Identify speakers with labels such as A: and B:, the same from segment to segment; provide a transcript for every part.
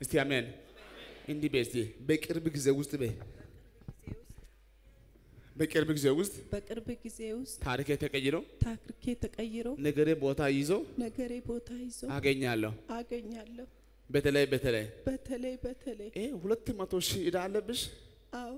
A: እስቲ አሜን። እንዲህ በይ እስቲ በቅርብ ጊዜ ውስጥ በይ በቅርብ ጊዜ ውስጥ
B: በቅርብ ጊዜ ውስጥ
A: ታሪክ ተቀይሮ
B: ታሪኬ ተቀይሮ
A: ነገሬ ቦታ ይዞ
B: ነገሬ ቦታ ይዞ
A: አገኛለሁ።
B: አገኛለሁ።
A: በተለይ በተለይ
B: በተለይ በተለይ
A: ይሄ ሁለት መቶ ሺህ ዕዳ አለብሽ።
B: አዎ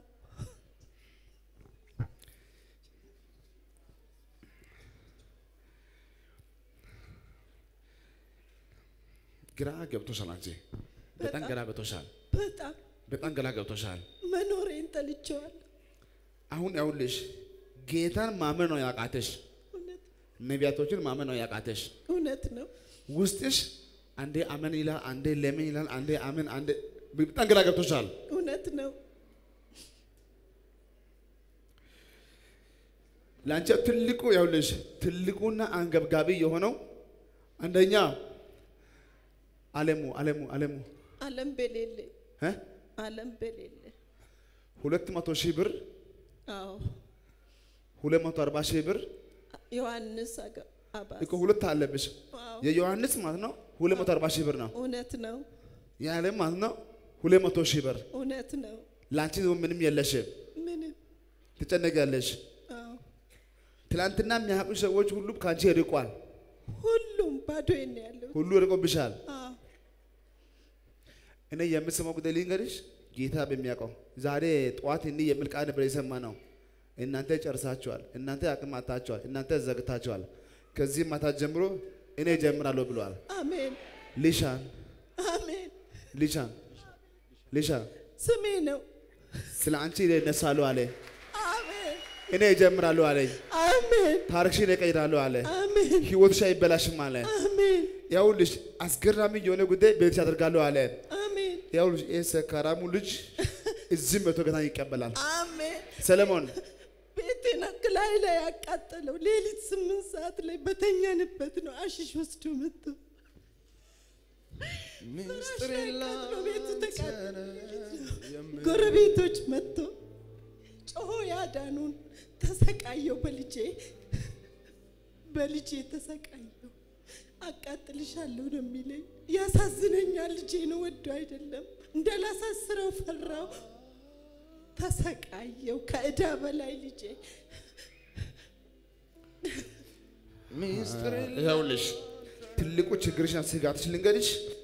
A: ግራ ገብቶሻል። አንቺ በጣም ግራ ገብቶሻል።
B: በጣም
A: በጣም ግራ ገብቶሻል።
B: መኖሬን ጠልቼዋለሁ።
A: አሁን ያውልሽ ጌታን ማመን ነው ያቃተሽ፣
B: እውነት
A: ነቢያቶችን ማመን ነው ያቃተሽ።
B: እውነት ነው።
A: ውስጥሽ አንዴ አመን ይላል፣ አንዴ ለምን ይላል፣ አንዴ አመን፣ አንዴ በጣም ግራ ገብቶሻል።
B: እውነት ነው።
A: ለአንቺ ትልቁ ያውልሽ ትልቁና አንገብጋቢ የሆነው አንደኛ አለሙ አለሙ አለሙ
B: ዓለም በሌለ
A: እ
B: ዓለም በሌለ
A: ሁለት መቶ ሺህ ብር
B: አዎ
A: ሁለት መቶ አርባ ሺህ ብር
B: ዮሐንስ አጋ- አባስ
A: እኮ ሁለት አለብሽ።
B: አዎ
A: የዮሐንስ ማለት ነው ሁለት መቶ አርባ ሺህ ብር ነው።
B: እውነት ነው።
A: የዓለም ማለት ነው ሁለት መቶ ሺህ ብር።
B: እውነት ነው።
A: ለአንቺ ደግሞ ምንም የለሽም፣
B: ምንም
A: ትጨነቂያለሽ።
B: አዎ
A: ትላንትና የሚያውቁ ሰዎች ሁሉ ከአንቺ ርቋል፣
B: ሁሉም ባዶዬን ነው ያለው።
A: ሁሉ ርቆብሻል።
B: አዎ
A: እኔ የምሰማው ጉዳይ ልንገርሽ፣ ጌታ በሚያውቀው ዛሬ ጠዋት እንዲህ የሚል ቃል ነበር የሰማ ነው። እናንተ ጨርሳችኋል፣ እናንተ አቅም አጥታችኋል፣ እናንተ ዘግታችኋል። ከዚህ ማታ ጀምሮ እኔ እጀምራለሁ ብለዋል።
B: አሜን
A: ሊሻን
B: አሜን።
A: ሊሻን ሊሻን
B: ስሜ ነው።
A: ስለ አንቺ እነሳለሁ አለ።
B: አሜን
A: እኔ እጀምራለሁ አለኝ።
B: አሜን
A: ታሪክሽን እቀይራለሁ አለ።
B: አሜን
A: ህይወትሽ አይበላሽም አለ።
B: አሜን
A: ያውልሽ አስገራሚ የሆነ ጉዳይ በቤትሽ አደርጋለሁ አለ።
B: አሜን
A: ያውልሽ ይህ ሰካራሙ ልጅ እዚህም መቶ ጌታን ይቀበላል።
B: አሜን።
A: ሰለሞን
B: ቤቴን ላይ ላይ ያቃጠለው ሌሊት ስምንት ሰዓት ላይ በተኛንበት ነው። አሽሽ ወስዶ መጥቶ
C: ሚስጥር
B: ተቃጥሎ ቤቱ ተቃጠለ።
C: የለም
B: ጎረቤቶች መጥቶ ጮሆ ያዳኑን። ተሰቃየው በልጄ በልጄ ተሰቃየው። አቃጥልሻለሁ ነው የሚለኝ። ያሳዝነኛል። ልጄ ነው ወዶ አይደለም። እንዳላሳስረው ፈራው። ተሰቃየው ከእዳ በላይ ልጄ
C: ሚስጥር
A: ይኸውልሽ ትልቁ ችግርሽና ስጋትሽ ልንገርሽ።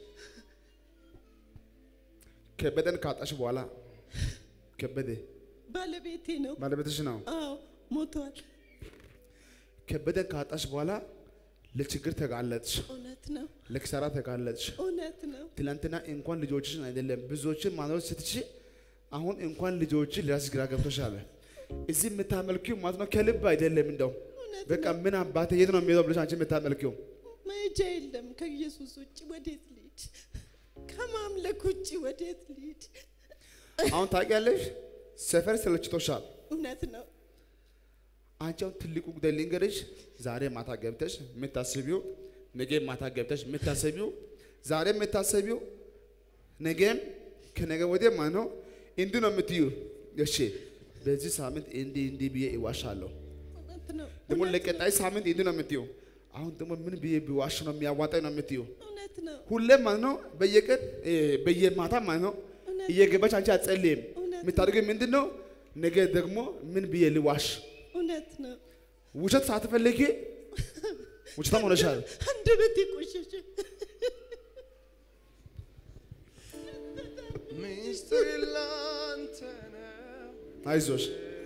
A: ከበደን ካጣሽ በኋላ ከበደ
B: ባለቤቴ ነው።
A: ባለቤትሽ ነው።
B: አዎ ሞቷል።
A: ከበደን ካጣሽ በኋላ ለችግር ተጋለጥሽ፣
B: እውነት ነው።
A: ለኪሳራ ተጋለጥሽ።
B: እውነት ነው።
A: ትናንትና እንኳን ልጆችሽን አይደለም ብዙዎችን ማኖር ስትች አሁን እንኳን ልጆችን ለራስሽ ግራ ገብቶሻል። እዚህ የምታመልኪው ማለት ነው ከልብ አይደለም። እንደው
B: እውነት
A: በቃ ምን አባቴ የት ነው የሚሄደው ብለሽ አንቺ የምታመልኪው
B: መሄጃ የለም። ከኢየሱስ ውጭ ወዴት ልሂድ? ከማምለክ ውጭ ወዴት ልሂድ?
A: አሁን ታውቂያለሽ፣ ሰፈር ሰለችቶሻል።
B: እውነት ነው።
A: አንቺ አሁን ትልቁ ጉዳይ ልንገርሽ፣ ዛሬ ማታ ገብተሽ የምታስቢው ነገ ማታ ገብተሽ የምታስቢው ዛሬ የምታስቢው ነገም ከነገ ወዲያ ማለት ነው እንዲህ ነው የምትዩ። እሺ በዚህ ሳምንት እንዲህ እንዲህ ብዬ ይዋሻለሁ፣
B: እውነት ነው።
A: ደግሞ ለቀጣይ ሳምንት እንዲህ ነው የምትዩ። አሁን ደግሞ ምን ብዬ ቢዋሽ ነው የሚያዋጣኝ ነው የምትዩ።
B: እውነት ነው።
A: ሁሌም ማለት ነው በየቀን እ፣ በየማታ ማለት ነው
B: እውነት
A: እየገባች አንቺ አትጸልይም።
B: እውነት
A: የምታደርገው ምንድን ነው? ነገ ደግሞ ምን ብዬ ልዋሽ
B: እውነት ነው።
A: ውሸት ሳትፈልጊ ውሸታም ሆነሻል።
B: አንደበቴ ቆሸሸ።
C: ሚስጥር ላንተ ነው
A: አይዞሽ፣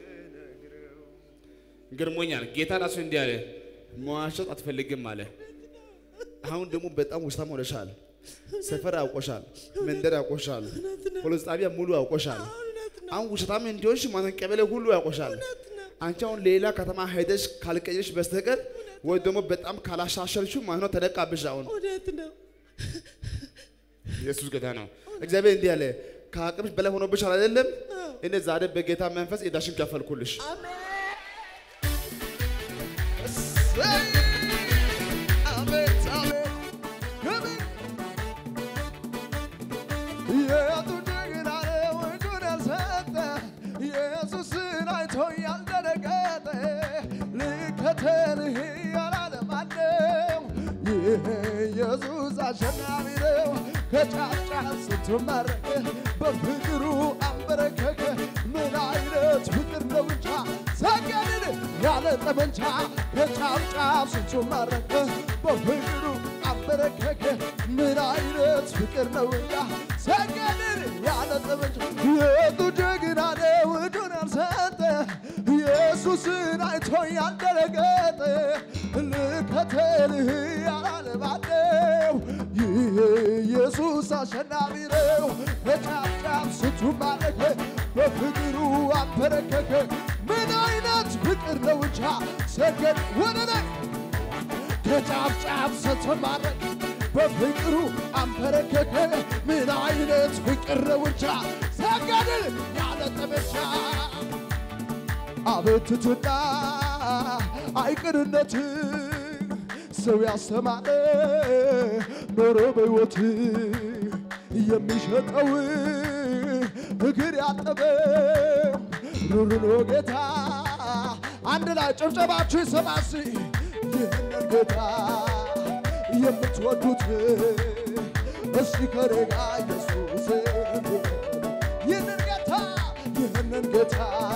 A: ገርሞኛል። ጌታ ራሱ እንዲህ አለ፣ መዋሸት አትፈልግም አለ። አሁን ደግሞ በጣም ውሸታም ሆነሻል። ሰፈር አውቆሻል፣ መንደር አውቆሻል፣ ፖሊስ ጣቢያ ሙሉ አውቆሻል።
B: እውነት ነው።
A: አሁን ውሸታም እንዲሆንሽ ማለት ቀበሌ ሁሉ ያውቆሻል።
B: እውነት ነው።
A: አንቺ አሁን ሌላ ከተማ ሄደሽ ካልቀየሽ በስተቀር ወይ ደግሞ በጣም ካላሻሸልሽው ማለት ነው ተነቃብሽ። አሁን
B: እውነት ነው።
A: ኢየሱስ ጌታ ነው። እግዚአብሔር እንዲህ አለ፣ ከአቅምሽ በላይ ሆኖብሻል አይደለም?
B: አዎ።
A: እኔ ዛሬ በጌታ መንፈስ ዕዳሽን ከፈልኩልሽ።
B: አሜን።
C: አቤት አቤት ክብር የቱ ጀግና ነው እጁን ያልሰጠ ኢየሱስን አይቶ ያልደነገጠ ልከተልህ ያላለ ማነው? ይህ ኢየሱስ አሸናፊ ነው። ከጫፍጫፍ ስትማረክ በፍቅሩ አንበረከከ ምን አይነት ፍቅር ነው እንጃ ሰገድን ያለ ጠመንጃ ከጫፍጫፍ ስትማረክ በፍቅሩ አንበረከከ ምን አይነት ፍቅር ነው እንጃ ሰገድን ያለ ጠመንጃ የቱ ጀግና ነው እጁን ያልሰጠ ኢየሱስን አይቶ ያልደረገጠ ልከተልህ ያላለ ማነው? ይህ ኢየሱስ አሸናፊ ነው። ከጫፍ ጫፍ ስትማረክ በፍቅሩ አንበረከከ ምን አይነት ፍቅር ነው እንጃ ሰገድ ወደ ላይ ከጫፍ ጫፍ ስትማረክ በፍቅሩ አንበረከከ ምን አይነት ፍቅር ነው እንጃ ሰገድን ያለ ጠመንጃ አቤትትና አይቅርነት ሰው ያስተማረ ኖሮ በሕይወት የሚሸጠው እግር ያጠበው ሩሩኖ ጌታ አንድ ላይ ጭብጨባችሁ ይሰማሲ ይህንን ጌታ የምትወዱት እስቲ ከኔ ጋር ኢየሱስ ይህንን ጌታ ይህንን ጌታ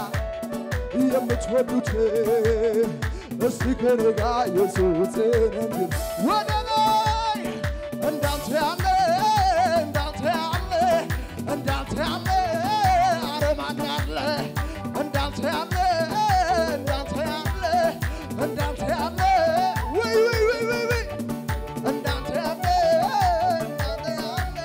C: የምትወዱት እስቲ ከኔ ጋር ኢየሱስን እንዲል ወደ ላይ እንዳንተ ያለ እንዳንተ ያለ እንዳንተ ያለ ኧረ ማን ያለ እንዳንተ ያለ እንዳንተ ያለ እንዳንተ ያለ ወይ ወይ ወይ ወይ ወይ እንዳንተ ያለ እንዳንተ ያለ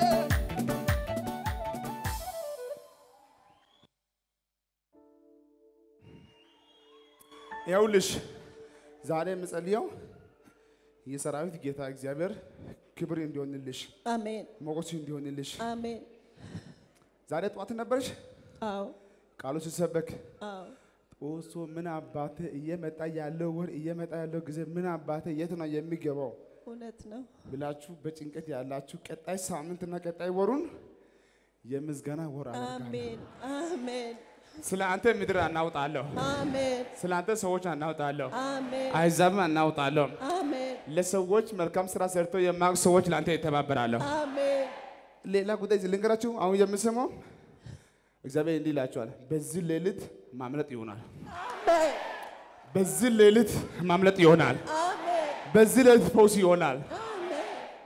A: ይኸውልሽ ዛሬ የምጸልየው የሰራዊት ጌታ እግዚአብሔር ክብር እንዲሆንልሽ
B: አሜን
A: ሞገሱ እንዲሆንልሽ።
B: አሜን።
A: ዛሬ ጠዋት ነበርሽ
B: አዎ
A: ቃሉ ሲሰበክ
B: አዎ
A: ጦሶ ምን አባቴ እየመጣ ያለው ወር እየመጣ ያለው ጊዜ ምን አባቴ የት ነው የሚገባው
B: እውነት ነው።
A: ብላችሁ በጭንቀት ያላችሁ ቀጣይ ሳምንትና ቀጣይ ወሩን የምስጋና ወር አደርጋለሁ።
B: አሜን አሜን
A: ስለ አንተ ምድር አናውጣለሁ።
B: አሜን
A: ስለ አንተ ሰዎች አናውጣለሁ።
B: አሜን
A: አሕዛብም አናውጣለሁ።
B: አሜን
A: ለሰዎች መልካም ስራ ሰርቶ የማያውቁ ሰዎች ለአንተ ይተባበራለሁ።
B: አሜን
A: ሌላ ጉዳይ እዚህ ልንገራችሁ። አሁን የምሰማው እግዚአብሔር እንዲህ ይላችኋል፣ በዚህ ሌሊት ማምለጥ ይሆናል።
B: አሜን
A: በዚህ ሌሊት ማምለጥ ይሆናል።
B: አሜን
A: በዚህ ሌሊት ፈውስ ይሆናል።
B: አሜን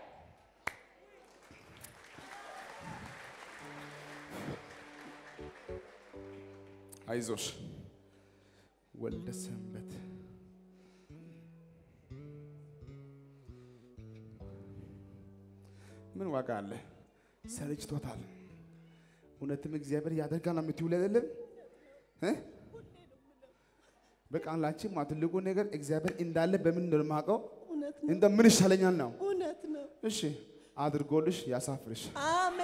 A: አይዞሽ ወልደ ሰንበት ምን ዋጋ አለ? ሰልችቶታል። እውነትም እግዚአብሔር ያደርጋል ነው የምትውል አይደለም እ? በቃ ላንቺ ማ ትልቁ ነገር እግዚአብሔር እንዳለ በምን እንደማውቀው
B: እውነት ነው
A: እንደ ምን ይሻለኛል ነው።
B: እውነት ነው።
A: እሺ አድርጎልሽ ያሳፍርሽ።
B: አሜን